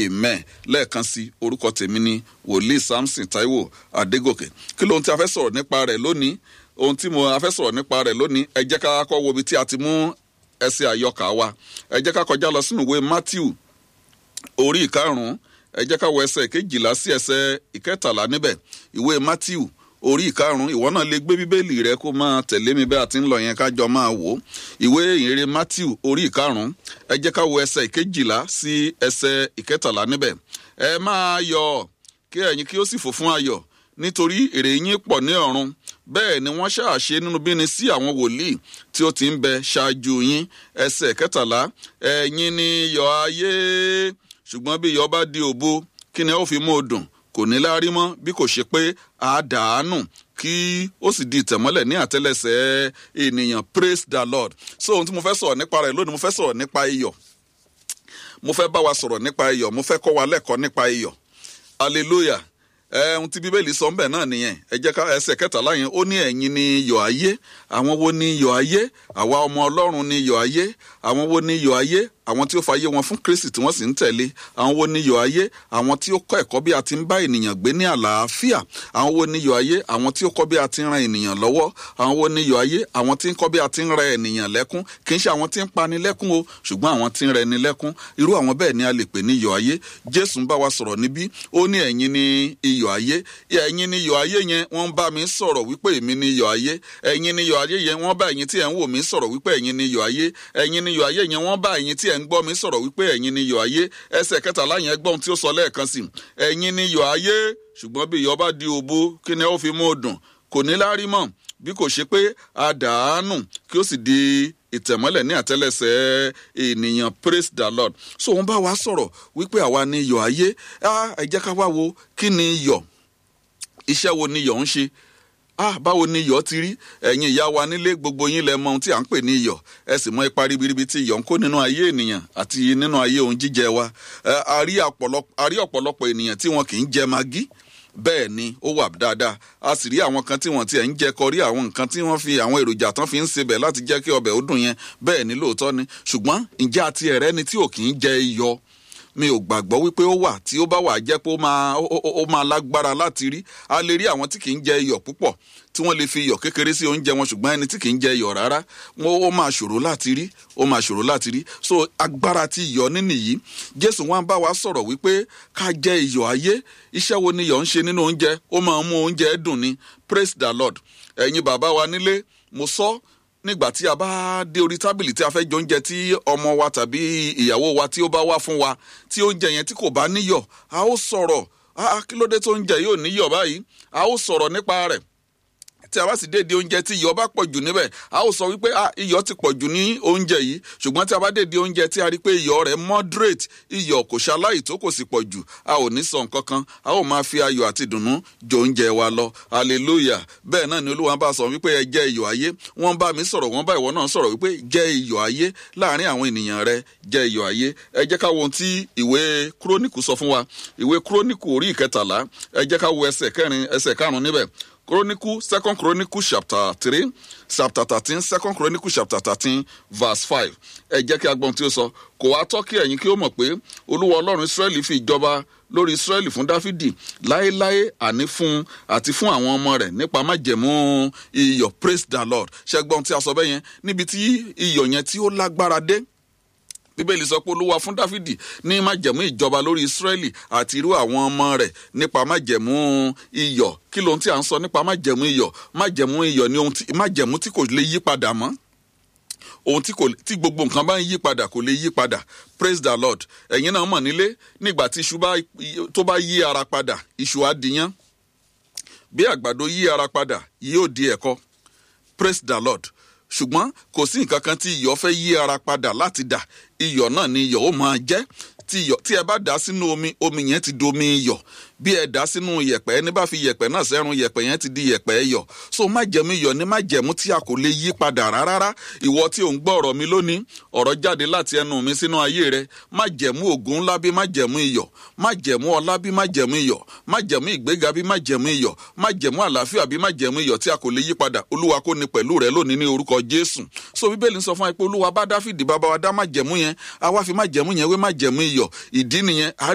amen lẹ́ẹ̀kan sí orúkọ tèmi ni wòlíì samson taiwo adégòkè kí lóhun tí a fẹ́ sọ̀rọ̀ nípa rẹ̀ lónìí ohun tí mo a fẹ́ sọ̀rọ̀ nípa rẹ̀ lónìí ẹ jẹ́ ká kọ́ wo ibi tí a ti mú ẹsẹ̀ àyọkà wa ẹ jẹ́ ká kọjá lọ sínú ìwé matthew orí ìkarùn-ún ẹ jẹ́ ká wọ ẹsẹ̀ ìkejìlá sí ẹsẹ̀ ìkẹtàlá níbẹ̀ ìwé matthew orí ìkarùn-ún ìwọ náà lè gbé bíbélì rẹ kó máa tẹ̀lé mi bẹ́ẹ̀ àti ń lọ yẹn kájọ máa wò ó ìwé ìrere matthew orí ìkarùn-ún ẹ jẹ́ ká wo ẹsẹ̀ ìkejìlá sí ẹsẹ̀ ìkẹtàlá níbẹ̀ ẹ máa yọ̀ kí ẹ̀yin kí ó sì fò fún ayọ̀ nítorí èrè yín pọ̀ ní ọ̀run bẹ́ẹ̀ ni wọ́n ṣàṣe nínú bíni sí àwọn wòlíì tí ó ti ń bẹ ṣáájú yín ẹsẹ̀ kẹtàlá ẹ̀yin ni iyọ̀ ayé ṣùgbọ́n bí iyọ̀ bá di òbo kí ni ẹ ó fi mú o dùn kò ní láárí mọ́ bí kò ṣe pé àdánù kí ó sì di ìtẹ̀mọ́lẹ̀ ní àtẹ́lẹsẹ̀ ènìyàn praise the lord so ohun tí mo fẹ́ sọ̀rọ̀ nípa rẹ̀ lónìí mo fẹ́ sọ̀rọ̀ nípa iyọ̀ mo fẹ́ bá wa sọ̀rọ̀ nípa iyọ̀ mo fẹ́ kọ́ wa lẹ́kọ̀ọ́ nípa iyọ̀ hallelujah ohun tí bíbélì sọ ńbẹ náà nìyẹn ẹ jẹ́ ká ẹsẹ̀ kẹtàlá yẹn ó ní ẹ̀yin ni iyọ̀ ayé àwọn wo ni iyọ̀ ayé àwa ọmọ ọlọ́run ni iyọ̀ ayé àwọn wo ni iyọ̀ ayé àwọn tí ó fàyè wọn fún kristi tí wọ́n sì ń tẹ̀lé àwọn wo ni iyọ̀ ayé àwọn tí ó kọ́ ẹ̀kọ́ bí a ti ń bá ènìyàn gbé ní àlàáfíà àwọn wo ni iyọ̀ ayé àwọn tí ó kọ́ bí a ti ń ran ènìyàn lọ́wọ́ àwọn wo ni iyọ̀ ayé àwọn tí ń kọ́ bí a ti ń rẹ ènìyàn lẹ́kún kì í ṣe àwọn tí ń pani lẹ́kún o ṣùgbọ́n àwọn tí ń rẹ ni lẹ́kún irú àwọn bẹ́ẹ̀ ni a lè pè ní iyọ̀ ayé jésù ń bá wa sọ̀rọ̀ níbí ó ní ẹ̀yin ni iyọ̀ ayé ẹ̀yin ni iyọ̀ ayé yẹn wọ́n ń bá mi sọ̀rọ̀ wípé èmi ni iyọ̀ ayé ẹ̀yin ni iyọ̀ ayé yẹn wọ́n bá ẹ̀yin tí ẹ̀ ń wò mí sọ̀rọ̀ wípé ẹ̀yin ni iyọ̀ ayé ẹ̀yin ni iyọ̀ ayé yẹn wọ́n bá ẹ̀yin tí ẹ̀ ń gbọ́ mi sọ̀rọ̀ wípé ẹ̀yin ni iyọ̀ ayé ẹsẹ̀ kẹtàlá yẹn gbọ́n tí ó sọ lẹ́ẹ̀kan sí ẹ̀yin ni iyọ̀ ayé ṣùgbọ́n bí iyọ̀ bá di òbo kí ni ó fi mú dùn kò ní láárí mọ́ bí kò ṣe pé àdánù kí ó sì di ìtẹ̀mọ́lẹ̀ ní àtẹ́lẹsẹ̀ ènìyàn praise the lord so òun bá wa sọ̀rọ̀ wípé àwa ni iyọ̀ ayé ẹ jẹ́ ká wá wo kí ni iyọ̀ iṣẹ́ wo ni iyọ̀ ń ṣe ah báwo ni iyọ̀ ti rí ẹ̀yin ìyá wa nílé gbogbo yín lẹ mọ ohun tí à ń pè ní iyọ̀ ẹ sì mọ ipa ribiribi tí iyọ̀ ń kó nínú ayé ènìyàn àti nínú ayé ohun jíjẹ wa a rí ọ̀pọ̀lọpọ̀ ènìyàn tí wọn kì í jẹ magí bẹ́ẹ̀ ni ó wà dáadáa a sì rí àwọn kan tí wọ́n tiẹ̀ ń jẹ kọrí àwọn nǹkan tí wọ́n fi àwọn èròjà tán fi ń sebẹ̀ láti jẹ́ kí ọbẹ̀ ó dùn yẹn bẹ́ẹ̀ ni lóòótọ́ ni ṣùgbọ́n ǹjẹ́ àti ẹ̀rẹ́ ni tí ò kì í jẹ iyọ̀ mi ò gbàgbọ́ wípé ó wà tí ó bá wà jẹ́ pé ó máa ó máa lágbára láti rí a lè rí àwọn tí kì í jẹ iyọ̀ púpọ̀ tí wọ́n lè fi iyọ̀ kékeré sí oúnjẹ wọn ṣùgbọ́n ẹni tí kì í jẹ iyọ̀ rárá ó máa ṣòro láti rí ó máa ṣòro láti rí so agbára ti iyọ̀ nínú yìí jésù wọn bá wa sọ̀rọ̀ wípé ká jẹ iyọ̀ ayé iṣẹ́ wo ni iyọ̀ ń ṣe nínú oúnjẹ ó máa ń mú oúnjẹ dùn ni praise the lord ẹ̀yin bàbá wa nílé mo sọ nígbà tí a bá dé orí tábìlì tí a fẹ́ jẹ oúnjẹ tí ọmọ wa tàbí ìyàwó wa tí ó bá wá fún wa tí oúnjẹ yẹn tí kò bá níyọ̀ a ó sọ̀rọ̀ kí ló dé tó oúnjẹ yóò níyọ̀ báyìí a ó sọ̀rọ̀ nípa rẹ̀ tí a bá sì dédé oúnjẹ tí iyọ̀ bá pọ̀ jù níbẹ̀ a ó sọ wípé iyọ̀ ti pọ̀ jù ní oúnjẹ yìí ṣùgbọ́n tí a bá dédé oúnjẹ tí a rí pé iyọ̀ rẹ̀ moderate iyọ̀ kò ṣaláì tó kò sì pọ̀ jù a ò ní sọ nǹkan kan a ó máa fi ayọ̀ àti ìdùnnú jọ oúnjẹ wa lọ hallelujah bẹ́ẹ̀ náà ni olúwa bá sọ wípé ẹ jẹ́ iyọ̀ ayé wọ́n bá mi sọ̀rọ̀ wọ́n bá ìwọ náà sọ̀rọ̀ wípé jẹ́ iyọ̀ ayé láàrin àwọn ènìyàn rẹ jẹ́ iyọ̀ ayé ẹ jẹ́ ká wo ohun tí ìwé kúrónìkù sọ fún wa ìwé kúrónìkù orí ìkẹtàlá ẹ jẹ́ ká wo ẹsẹ̀ kẹrin ẹsẹ̀ karùn-ún níbẹ̀ chronicle second chronicle chapter three chapter thirteen second chronicle chapter thirteen verse five ẹ jẹ́ kí a gbọ́n tí ó sọ kò wá tọ́ kí ẹ̀yin kí ó mọ̀ pé olúwa ọlọ́run israẹli fi ìjọba lórí israẹli fún dáfídì láéláé àní fún àti fún àwọn ọmọ rẹ̀ nípa májẹ̀mú iyọ̀ praise the lord ṣẹ́gbọ́n tí a sọ bẹ́ẹ̀ yẹn níbi tí iyọ̀ yẹn tí ó lágbára dé bíbélì sọ pé olúwa fún dáfídì ní májẹ̀mú ìjọba lórí ísírẹ́lì àti irú àwọn ọmọ rẹ̀ nípa májẹ̀mú iyọ̀ kí lóhun tí a ń sọ nípa májẹ̀mú iyọ̀ májẹ̀mú iyọ̀ ni ohun tí májẹ̀mú tí kò lè yí padà mọ́ ohun tí kò tí gbogbo nǹkan bá ń yí padà kò lè yí padà praise the lord ẹ̀yin náà mọ̀ nílé nígbà tí iṣu tó bá yí ara padà iṣu á diyán bí àgbàdo yí ara padà yóò di ẹ̀kọ praise the lord ṣùgbọ́n kò sí nǹkan kan tí iyọ̀ fẹ́ yí ara padà láti dà iyọ̀ náà ni iyọ̀ ó máa jẹ́ tí iyọ̀ tí ẹ bá dà sínú omi omi yẹn ti domi iyọ̀ bí ẹ dà sínú yẹ̀pẹ̀ ẹni bá fi yẹ̀pẹ̀ náà sẹ́run yẹ̀pẹ̀ yẹn ti di yẹ̀pẹ̀ iyọ̀ so májẹ̀mú iyọ̀ ni májẹ̀mú tí a kò lè yí padà rárá ìwọ tí ò ń gbọ́ ọ̀rọ̀ mi lónìí ọ̀rọ̀ jáde láti ẹnu mi sínú ayé rẹ májẹ̀mú ògùn ńlá bí májẹ̀mú iyọ̀ májẹ̀mú ọlá bí májẹ̀mú iyọ̀ májẹ̀mú ìgbéga bí májẹ̀mú iyọ̀ májẹ̀mú àlàáfíà bí májẹ̀mú iyọ̀ tí a kò lè yí padà olúwa kò ní pẹ̀lú rẹ lónìí ní orúkọ jésù so bíbélì ń sọ fún wa pé olúwa bá dáfídì bàbá wa dá májẹ̀mú yẹn àwa fi májẹ̀mú yẹn wé májẹ̀mú iyọ̀ ìdí nìyẹn